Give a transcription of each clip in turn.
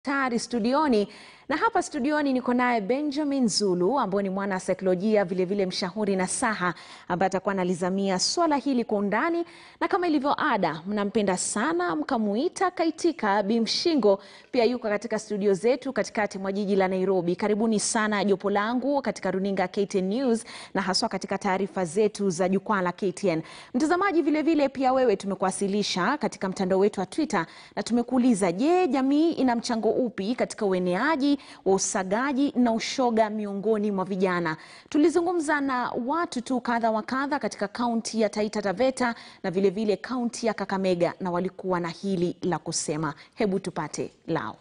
tayari studioni na hapa studioni niko naye Benjamin Zulu ambaye ni mwana saikolojia vilevile mshauri na saha ambaye atakuwa analizamia swala hili kwa undani, na kama ilivyo ada, mnampenda sana mkamuita Kaitika Bimshingo, pia yuko katika studio zetu katikati mwa jiji la Nairobi. Karibuni sana jopo langu katika runinga KTN News na haswa katika taarifa zetu za jukwaa la KTN. Mtazamaji vilevile, pia wewe tumekuwasilisha katika mtandao wetu wa Twitter na tumekuuliza, je, jamii ina mchango upi katika ueneaji wa usagaji na ushoga miongoni mwa vijana. Tulizungumza na watu tu kadha wa kadha katika kaunti ya Taita Taveta na vilevile kaunti ya Kakamega, na walikuwa na hili la kusema. Hebu tupate lao.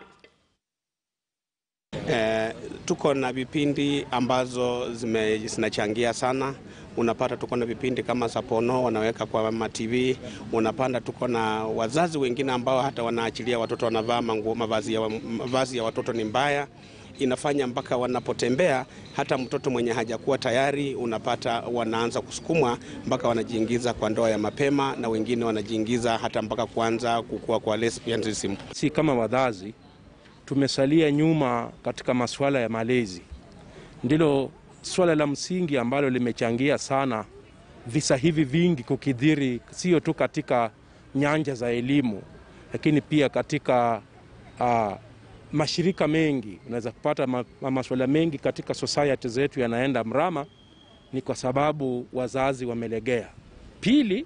Eh, tuko na vipindi ambazo zime, zinachangia sana. Unapata tuko na vipindi kama Sapono wanaweka kwa ma TV. Unapanda tuko na wazazi wengine ambao hata wanaachilia watoto wanavaa manguo, mavazi ya, mavazi ya watoto ni mbaya inafanya mpaka wanapotembea hata mtoto mwenye hajakuwa tayari unapata wanaanza kusukumwa mpaka wanajiingiza kwa ndoa ya mapema, na wengine wanajiingiza hata mpaka kuanza kukua kwa lesbianism. Si kama wazazi tumesalia nyuma katika masuala ya malezi, ndilo swala la msingi ambalo limechangia sana visa hivi vingi kukidhiri, sio tu katika nyanja za elimu, lakini pia katika uh, mashirika mengi. Unaweza kupata ma, masuala mengi katika society zetu yanaenda mrama, ni kwa sababu wazazi wamelegea. Pili,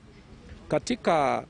katika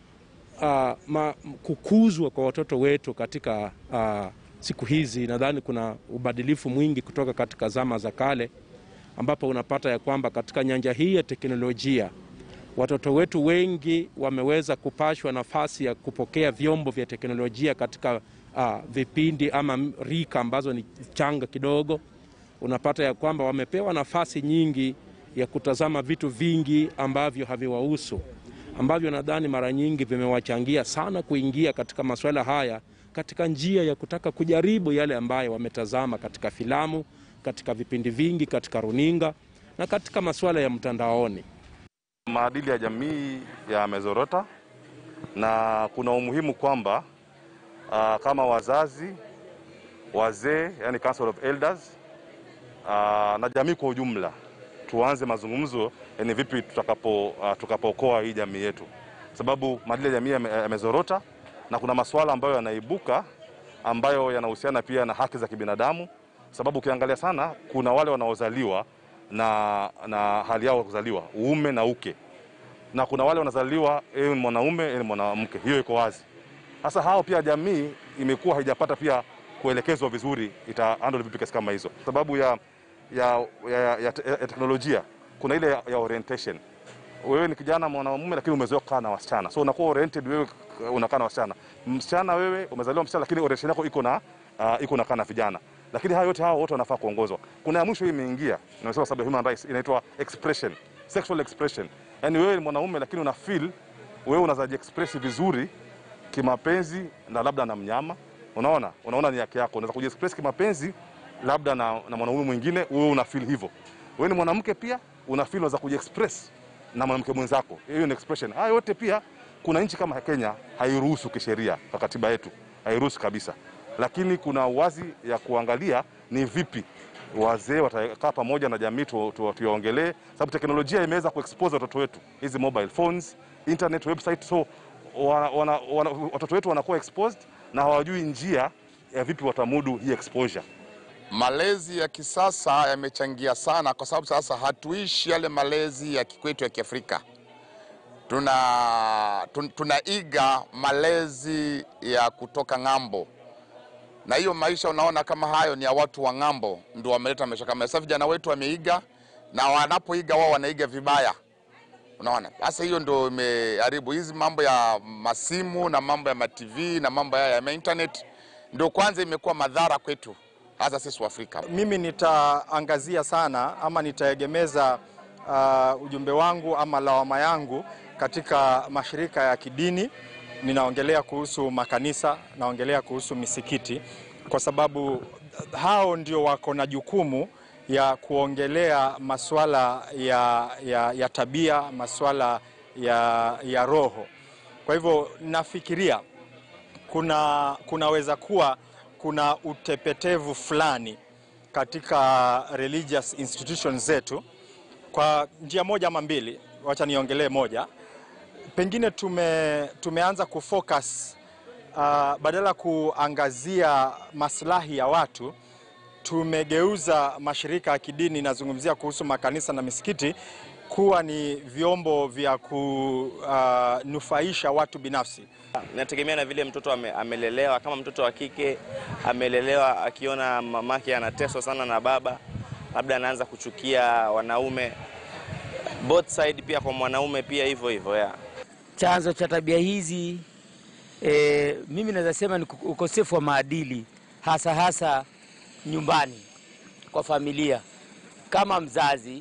uh, ma, kukuzwa kwa watoto wetu katika uh, siku hizi, nadhani kuna ubadilifu mwingi kutoka katika zama za kale, ambapo unapata ya kwamba katika nyanja hii ya teknolojia watoto wetu wengi wameweza kupashwa nafasi ya kupokea vyombo vya teknolojia katika uh, vipindi ama rika ambazo ni changa kidogo. Unapata ya kwamba wamepewa nafasi nyingi ya kutazama vitu vingi ambavyo haviwahusu, ambavyo nadhani mara nyingi vimewachangia sana kuingia katika masuala haya katika njia ya kutaka kujaribu yale ambayo wametazama katika filamu, katika vipindi vingi, katika runinga na katika masuala ya mtandaoni. Maadili ya jamii yamezorota na kuna umuhimu kwamba uh, kama wazazi, wazee, yani Council of Elders uh, na jamii kwa ujumla tuanze mazungumzo ni vipi tutakapo uh, tukapookoa hii jamii yetu, sababu maadili ya jamii yamezorota na kuna masuala ambayo yanaibuka ambayo yanahusiana pia na haki za kibinadamu, sababu ukiangalia sana kuna wale wanaozaliwa na, na hali yao kuzaliwa uume na uke, na kuna wale wanazaliwa yeye ni mwanaume yeye ni mwanamke, hiyo iko wazi. Sasa hao pia jamii imekuwa haijapata pia kuelekezwa vizuri ita handle vipi kesi kama hizo, sababu ya, ya, ya, ya, ya teknolojia. Kuna ile ya, ya orientation. Wewe ni kijana mwanamume, lakini umezoea kukaa na wasichana, so unakuwa oriented, wewe unakaa na wasichana. Msichana wewe umezaliwa msichana, lakini orientation yako iko na uh, iko nakaa na vijana lakini haya yote hao wote wanafaa kuongozwa. Kuna ya mwisho hii imeingia, nimesema sababu human rights inaitwa expression, sexual expression. Yani wewe ni mwanaume lakini una feel wewe unazaji express vizuri kimapenzi na labda na mnyama, unaona unaona ni yake yako, unaweza kujiexpress kimapenzi labda na, na mwanaume mwingine, wewe una feel hivyo. Wewe ni mwanamke pia una feel unaweza kujiexpress na mwanamke mwenzako, hiyo ni expression. Haya yote pia kuna nchi kama Kenya hairuhusu kisheria, kwa katiba yetu hairuhusu kabisa lakini kuna wazi ya kuangalia ni vipi wazee watakaa pamoja na jamii tuwaongelee, sababu teknolojia imeweza kuexpose watoto wetu, hizi mobile phones, internet, website, so wana, wana, wana, watoto wetu wanakuwa exposed na hawajui njia ya vipi watamudu hii exposure. Malezi ya kisasa yamechangia sana, kwa sababu sasa hatuishi yale malezi ya kikwetu ya Kiafrika. Tuna, tun, tunaiga malezi ya kutoka ng'ambo na hiyo maisha unaona kama hayo ni ya watu wa ng'ambo, ndio wameleta maisha kama sasa. Vijana wetu wameiga, na wanapoiga wao wanaiga vibaya, unaona. Sasa hiyo ndio imeharibu hizi mambo ya masimu na mambo ya matv na mambo haya ya internet, ndio kwanza imekuwa madhara kwetu, hasa sisi wa Afrika. Mimi nitaangazia sana ama nitaegemeza uh, ujumbe wangu ama lawama yangu katika mashirika ya kidini ninaongelea kuhusu makanisa, naongelea kuhusu misikiti, kwa sababu hao ndio wako na jukumu ya kuongelea masuala ya, ya, ya tabia, masuala ya, ya roho. Kwa hivyo nafikiria kuna kunaweza kuwa kuna utepetevu fulani katika religious institutions zetu kwa njia moja ama mbili. Wacha niongelee moja. Pengine tume, tumeanza kufocus uh, badala ya kuangazia maslahi ya watu tumegeuza mashirika ya kidini, nazungumzia kuhusu makanisa na misikiti, kuwa ni vyombo vya kunufaisha watu binafsi. Inategemea na vile mtoto ame, amelelewa. Kama mtoto wa kike amelelewa akiona mamake anateswa sana na baba, labda anaanza kuchukia wanaume. Both side pia kwa mwanaume pia hivyo hivyo ya Chanzo cha tabia hizi e, mimi naweza sema ni ukosefu wa maadili, hasa hasa nyumbani kwa familia. Kama mzazi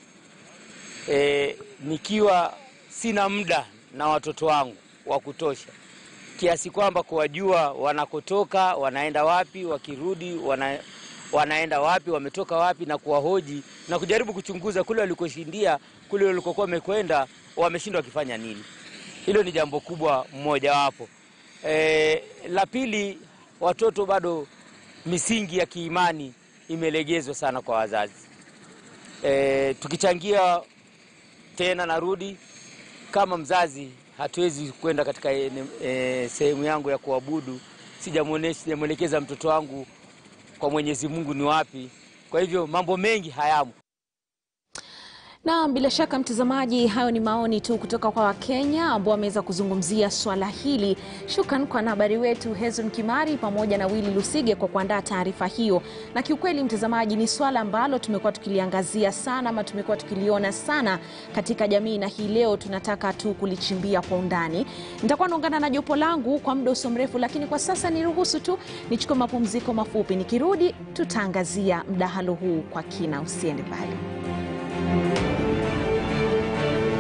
e, nikiwa sina muda na watoto wangu wa kutosha kiasi kwamba kuwajua wanakotoka, wanaenda wapi, wakirudi wana, wanaenda wapi, wametoka wapi, na kuwahoji na kujaribu kuchunguza kule walikoshindia, kule walikokuwa wamekwenda, wameshindwa wakifanya nini. Hilo ni jambo kubwa mmojawapo. E, la pili, watoto bado misingi ya kiimani imelegezwa sana kwa wazazi. E, tukichangia tena, narudi kama mzazi, hatuwezi kwenda katika e, sehemu yangu ya kuabudu, sijamwelekeza mtoto wangu kwa Mwenyezi Mungu ni wapi. Kwa hivyo mambo mengi hayamo. Na bila shaka mtazamaji, hayo ni maoni tu kutoka kwa Wakenya ambao wameweza kuzungumzia swala hili. Shukran kwa habari wetu Hezron Kimari pamoja na Willy Lusige kwa kuandaa taarifa hiyo. Na kiukweli, mtazamaji, ni swala ambalo tumekuwa tukiliangazia sana ama tumekuwa tukiliona sana katika jamii, na hii leo tunataka tu kulichimbia kwa undani. Nitakuwa naungana na jopo langu kwa muda usio mrefu, lakini kwa sasa niruhusu tu nichukue mapumziko mafupi. Nikirudi tutaangazia mdahalo huu kwa kina. Usiende mbali.